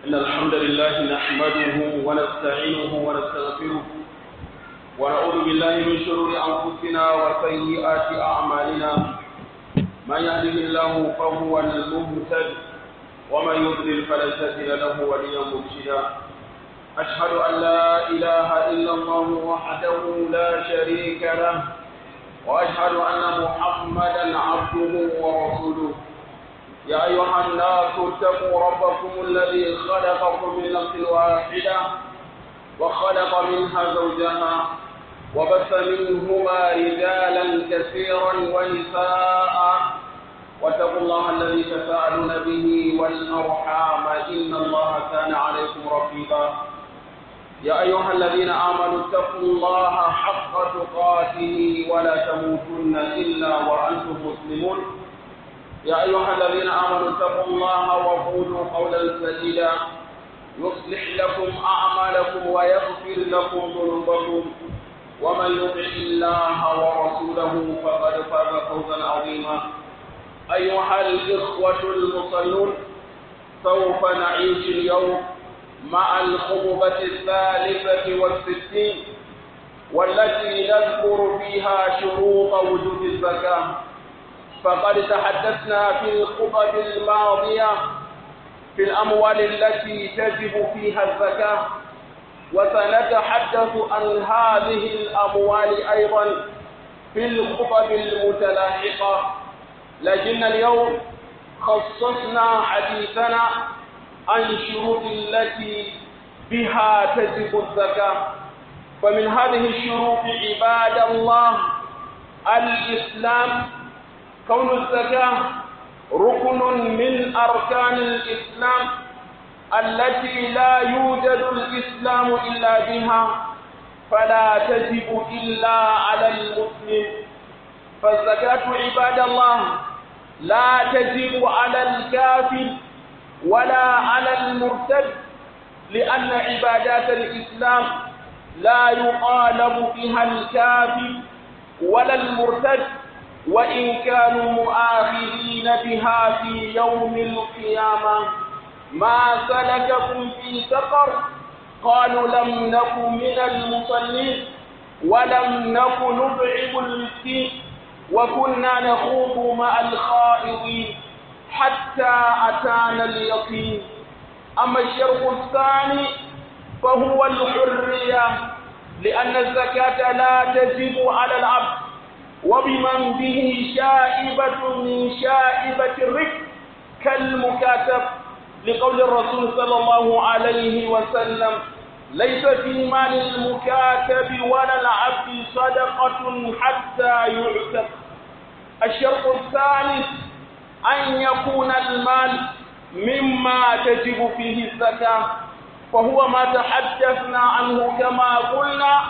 إن الحمد لله نحمده ونستعينه ونستغفره ونعوذ بالله من شرور أنفسنا وسيئات أعمالنا من يهده الله فهو المهتد ومن يضلل فلن تجد له وليا مرشدا أشهد أن لا إله إلا الله وحده لا شريك له وأشهد أن محمدا عبده ورسوله يا أيها الناس اتقوا ربكم الذي خلقكم من نفس واحدة وخلق منها زوجها وبث منهما رجالا كثيرا ونساء واتقوا الله الذي تساءلون به والأرحام إن الله كان عليكم رقيبا يا أيها الذين آمنوا اتقوا الله حق تقاته ولا تموتن إلا وأنتم مسلمون يا أيها الذين آمنوا اتقوا الله وقولوا قولا سديدا يصلح لكم أعمالكم ويغفر لكم ذنوبكم ومن يطع الله ورسوله فقد فاز فوزا عظيما أيها الإخوة المصلون سوف نعيش اليوم مع الخطبة الثالثة والستين والتي نذكر فيها شروط وجود الزكاة فقد تحدثنا في الخطب الماضية في الأموال التي تجب فيها الزكاة وسنتحدث عن هذه الأموال أيضا في الخطب المتلاحقة لكن اليوم خصصنا حديثنا عن شروط التي بها تجب الزكاة فمن هذه الشروط عباد الله الإسلام كون الزكاة ركن من أركان الإسلام التي لا يوجد الإسلام إلا بها فلا تجب إلا على المسلم فالزكاة عباد الله لا تجب على الكافر ولا على المرتد لأن عبادات الإسلام لا يطالب فيها الكافر ولا المرتد وإن كانوا مؤاخذين بها في يوم القيامة ما سلككم في سقر قالوا لم نك من المصلين ولم نك نطعم المسكين وكنا نخوض مع الخائضين حتى أتانا اليقين أما الشرط الثاني فهو الحرية لأن الزكاة لا تجب على العبد وبمن به شائبة من شائبة الرك كالمكاتب لقول الرسول صلى الله عليه وسلم ليس في مال المكاتب ولا العبد صدقة حتى يعتق الشرط الثالث أن يكون المال مما تجب فيه الزكاة فهو ما تحدثنا عنه كما قلنا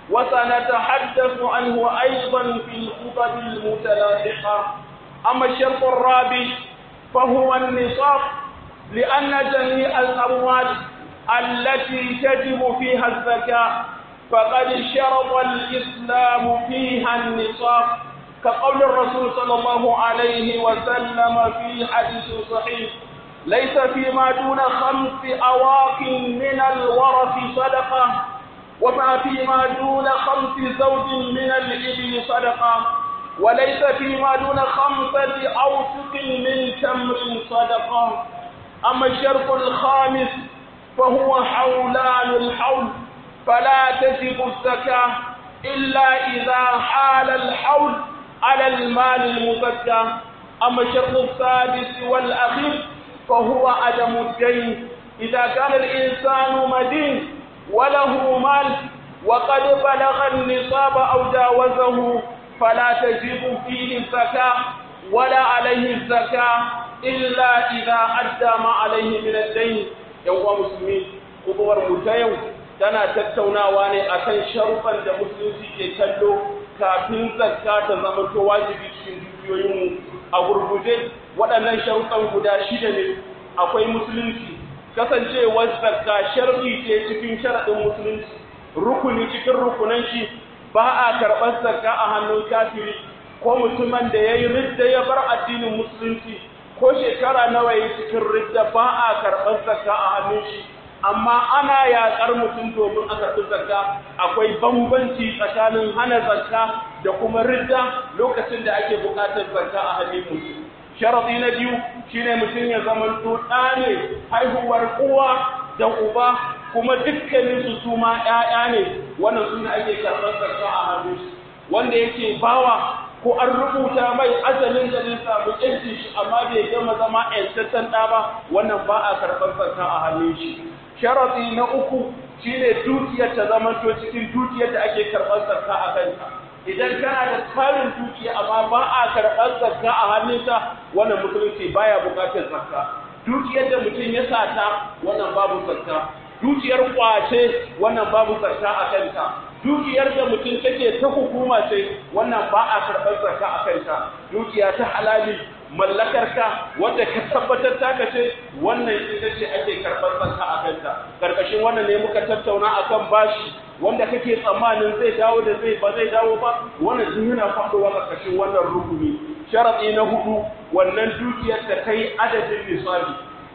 وسنتحدث عنه أيضا في الخطب المتلاحقة أما الشرط الرابع فهو النصاب لأن جميع الأموال التي تجب فيها الزكاة فقد شرط الإسلام فيها النصاب كقول الرسول صلى الله عليه وسلم في حديث صحيح ليس فيما دون خمس أواق من الورث صدقة وما فيما دون خمس زوج من الإبل صدقة وليس فيما دون خمسة أوسق من تمر صدقة أما الشرط الخامس فهو حولان الحول فلا تجب الزكاة إلا إذا حال الحول على المال المزكى أما الشرط السادس والأخير فهو عدم الدين إذا كان الإنسان مدين وله مال وقد بلغ النصاب أو جاوزه فلا تجب فيه الزكاة ولا عليه الزكاة إلا إذا أدى ما عليه من الدين يوم مسلمين خطوة متيو tana tattaunawa ne akan sharuɗan da musulunci ke kallo kafin zakka ta zama to wajibi cikin dukiyoyinmu a gurguje waɗannan sharuɗan guda shida ne akwai musulunci kasancewar zakka sharɗi ce cikin sharaɗin musulunci rukuni cikin rukunan shi ba a karɓar zakka a hannun kafiri ko mutumin da ya yi ridda ya bar addinin musulunci ko shekara nawa yi cikin ridda ba a karɓar zakka a hannun shi amma ana yaƙar mutum domin a karɓi zakka akwai bambanci tsakanin hana zakka da kuma ridda lokacin da ake buƙatar zakka a hannun mutum sharaɗi na biyu shine mutum ya zama ɗa ne haihuwar uwa da uba kuma dukkanin su su ma ƴaƴa ne wannan su ne ake karɓar zakka a hannun shi wanda yake bawa ko an rubuta mai asalin da zai samu ƴancin shi amma bai gama zama ƴantaccen ɗa ba wannan ba a karɓar zakka a hannun shi sharaɗi na uku shine dukiyar ta zama to cikin dukiyar da ake karɓar zakka a kanta idan kana da tarin dukiya amma ba a karɓar zakka a hannunta wannan musulunci baya buƙatar zakka dukiyar da mutum ya sata wannan babu zakka dukiyar kwace wannan babu zakka a kanta dukiyar da mutum take ta hukuma ce wannan ba a karɓar zakka a kanta dukiya ta halali mallakarka wadda ka tabbatar taka ce wannan ita ce ake karɓar zakka a kanta karkashin wannan ne muka tattauna akan bashi wanda kake tsammanin zai dawo da zai ba zai dawo ba wannan duk yana faɗowa karkashin wannan rukuni sharadi na hudu wannan dukiyar da kai adadin nisabi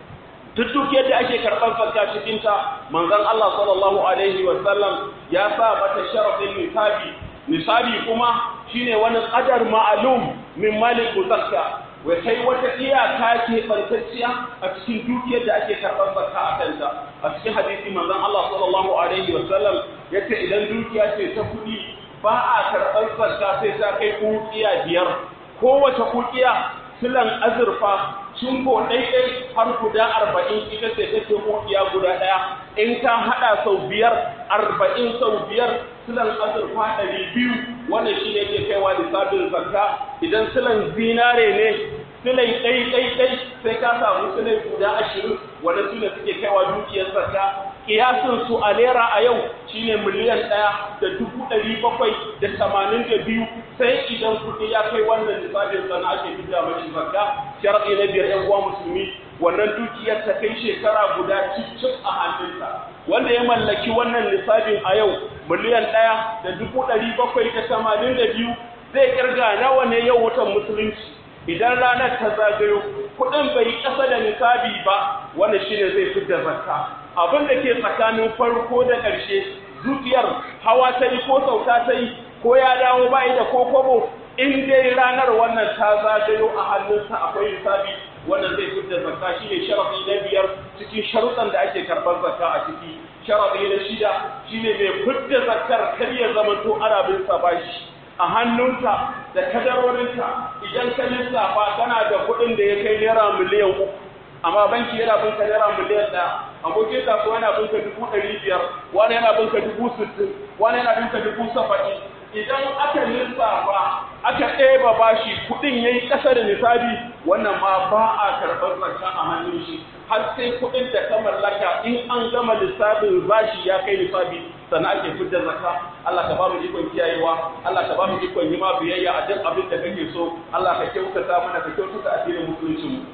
duk dukiyar da ake karɓar zakka cikin ta manzon Allah sallallahu alaihi wa sallam ya sa mata sharadin nisabi nisabi kuma shine wani qadar ma'lum min malik zakka wai kai wata iyaka ke bantacciya a cikin dukiyar da ake karɓar zakka a kanta a cikin hadisi manzon Allah sallallahu alaihi wa sallam yace idan dukiya ce ta kuɗi ba a karɓar zakka sai ta kai kukiya biyar kowace kukiya silan azurfa cinko ɗaiɗai har guda arba'in ita ce take kukiya guda ɗaya in ka haɗa sau biyar arba'in sau biyar silan azurfa ɗari biyu wannan shi ne ke kaiwa lissafin zakka idan silan zinare ne silai ɗai ɗai ɗai sai ka samu silai guda ashirin wanda su ne suke kaiwa dukiyar zakka kiyasin su a naira a yau shine miliyan ɗaya da dubu ɗari bakwai da tamanin da biyu sai idan kuɗi ya kai wannan lissafin sana ake fita mashi zakka sharaɗi na biyar ƴan uwa musulmi wannan dukiyar ta kai shekara guda cicif a hannunta wanda ya mallaki wannan lissafin a yau miliyan ɗaya da dubu ɗari bakwai da tamanin da biyu zai kirga nawa ne yau watan musulunci idan ranar ta zagayo kuɗin bai ƙasa da nisabi ba wannan shine zai fidda zakka abin da ke tsakanin farko da ƙarshe zuciyar hawa ta yi ko sauka ta yi ko ya dawo bai da ko kobo in dai ranar wannan ta zagayo a hannunsa akwai nisabi wannan zai fidda zakka shine sharafi na biyar cikin sharuɗan da ake karɓar zakka a ciki sharafi na shida shine mai fidda zakkar kar ya zamanto ana bin sa bashi a hannunka da kadarorinka idan ka lissafa kana da kuɗin da ya kai naira miliyan uku amma banki yana bin ka naira miliyan ɗaya abokin kasuwa yana bin ka dubu ɗari biyar wani yana bin ka dubu sittin wani yana bin ka dubu saba'in idan aka lissafa aka ɗeba bashi kuɗin ya yi ƙasa da nisabi wannan ma ba a karɓar zakka a hannun shi har sai kuɗin da ka mallaka in an gama lissafin bashi ya kai nisabi sannan ake fitar zakka Allah ka ba mu ikon kiyayewa Allah ka ba mu ikon yi ma biyayya a duk abin da kake so Allah ka kyautata mana ka kyautata addinin musulunci mu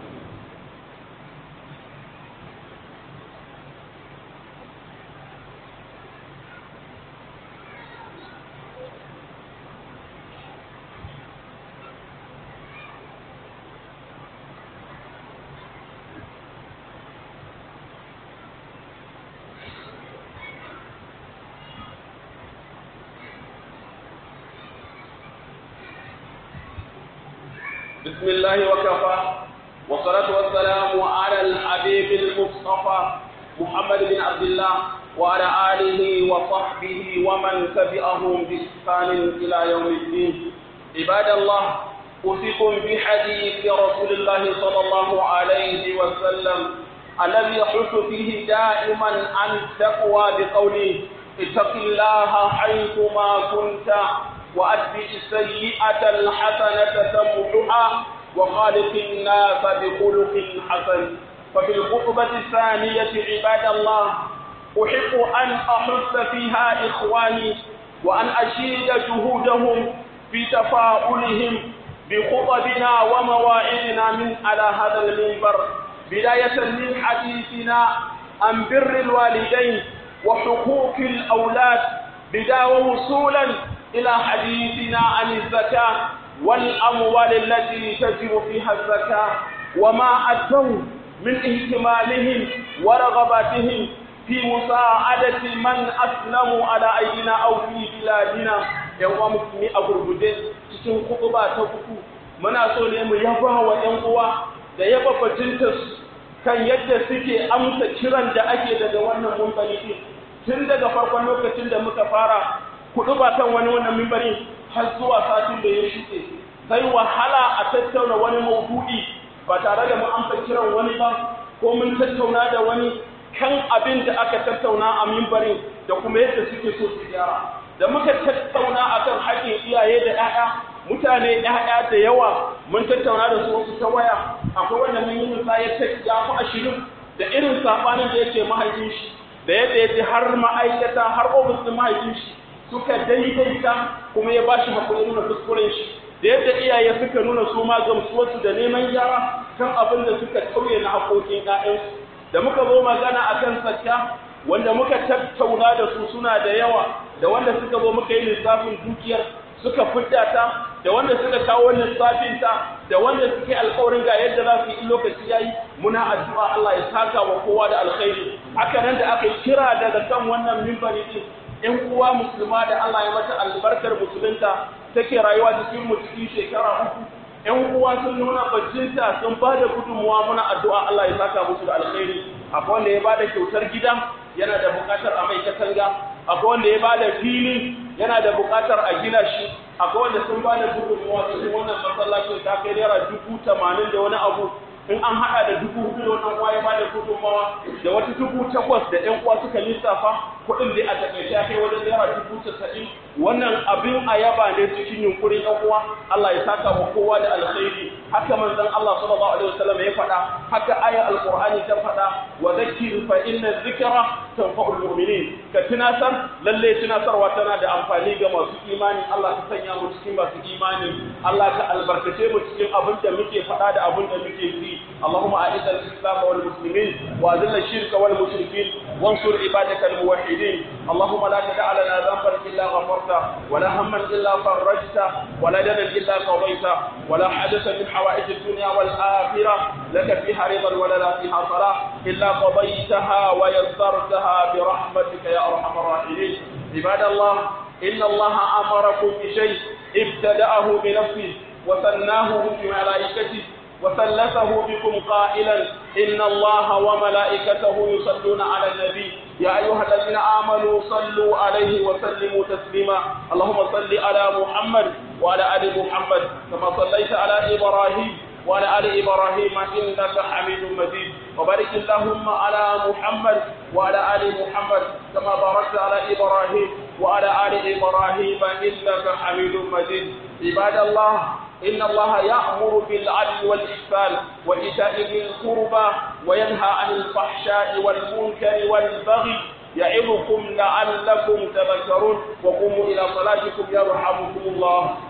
بسم الله وكفى والصلاة والسلام على الحبيب المصطفى محمد بن عبد الله وعلى آله وصحبه ومن تبعهم بإحسان إلى يوم الدين عباد الله أوصيكم بحديث رسول الله صلى الله عليه وسلم الذي يحث فيه دائما عن التقوى بقوله اتق الله حيثما كنت وأتبع السيئة الحسنة تمحها وخالق الناس بخلق حسن ففي الخطبة الثانية عباد الله أحب أن أحث فيها إخواني وأن أشيد جهودهم في تفاؤلهم بخطبنا ومواعظنا من على هذا المنبر بداية من حديثنا عن بر الوالدين وحقوق الأولاد بداية وصولا إلى حديثنا عن الزكاة والأموال التي تجب فيها الزكاة وما أدوا من اهتمامهم ورغباتهم في مساعدة من أسلموا على أيدينا أو في بلادنا ‘yan uwa musulmi a gurguje cikin kutuba ta uku muna so ne mu yaba wa ‘yan uwa da yaba bajintarsu kan yadda suke amsa kiran da ake daga wannan mumbari din tun daga farkon lokacin da muka fara kutuba kan wani wannan mimbari har zuwa satin da ya shuɗe sai wahala a tattauna wani maudu'i ba tare da mu amsa kiran wani ba ko mun tattauna da wani kan abin da aka tattauna a mimbarin da kuma yadda suke so su gyara da muka tattauna akan haƙƙin iyaye da 'ya'ya mutane 'ya'ya da yawa mun tattauna da su wasu ta waya akwai wanda mun yi misali ta ya fi ashirin da irin saɓanin da yake mahaifin shi da yadda ya ji har ma'aikata har ofis ɗin mahaifin shi suka daidaita kuma ya ba shi hakuri nuna kuskuren shi da yadda iyaye suka nuna su ma gamsuwarsu da neman gyara kan abin da suka tauye na haƙoƙin 'ya'yansu da muka zo magana a kan sakka wanda muka tattauna da su suna da yawa da wanda suka zo muka yi lissafin dukiyar suka fidda ta da wanda suka kawo lissafin ta da wanda suka yi alƙawarin ga yadda za su yi lokaci yayi muna addu'a Allah ya saka wa kowa da alkhairi haka nan da aka yi kira daga kan wannan mimbari din ƴan uwa musulma da Allah ya mata albarkar musulunta take rayuwa cikin mu cikin shekara uku ‘yan uwa sun nuna bajinta sun ba da gudunmuwa muna addu'a Allah ya saka musu da alkhairi akwai wanda ya ba da kyautar gida yana da buƙatar a mai katanga akwai wanda ya ba da fili yana da buƙatar a gina shi akwai wanda sun ba da gudunmuwa cikin wannan masallacin ta kai naira dubu tamanin da wani abu in an haɗa da dubu hudu da wannan uwa ya ba da gudunmawa da wata dubu takwas da ‘yan uwa suka lissafa kuɗin da a taƙaice ya kai wajen naira dubu casa'in wannan abin a yaba ne cikin yunkurin ‘yan uwa Allah ya saka wa kowa da alkhairi haka manzon Allah sallallahu alaihi wasallam ya faɗa haka ayar alqur'ani ta faɗa wa dhakkir fa inna dhikra tanfa'ul mu'minin ka tunasar lalle tunasarwa tana da amfani ga masu imani Allah ka sanya mu cikin masu imani Allah ka albarkace mu cikin abin da muke faɗa da abin da muke yi اللهم أعز الإسلام والمسلمين وأذل الشرك والمشركين وانصر عبادك الموحدين اللهم لا تدع لنا ذنبا إلا غفرته ولا هما إلا فرجته ولا دنا إلا قضيته ولا حدثا من حوائج الدنيا والآخرة لك فيها رضا ولا لا فيها صلاة إلا قضيتها ويسرتها برحمتك يا أرحم الراحمين عباد الله إن الله أمركم بشيء ابتدأه بنفسه وثناه بملائكته وثلثه بكم قائلا إن الله وملائكته يصلون على النبي يا أيها الذين آمنوا صلوا عليه وسلموا تسليما اللهم صل على محمد وعلى آل محمد كما صليت على إبراهيم وعلى آل إبراهيم إنك حميد مجيد وبارك اللهم على محمد وعلى آل محمد كما باركت على إبراهيم وعلى آل إبراهيم إنك حميد مجيد عباد الله إن الله يأمر بالعدل والإحسان وإيتاء ذي القربى وينهى عن الفحشاء والمنكر والبغي يعظكم لعلكم تذكرون وقوموا إلى صلاتكم يرحمكم الله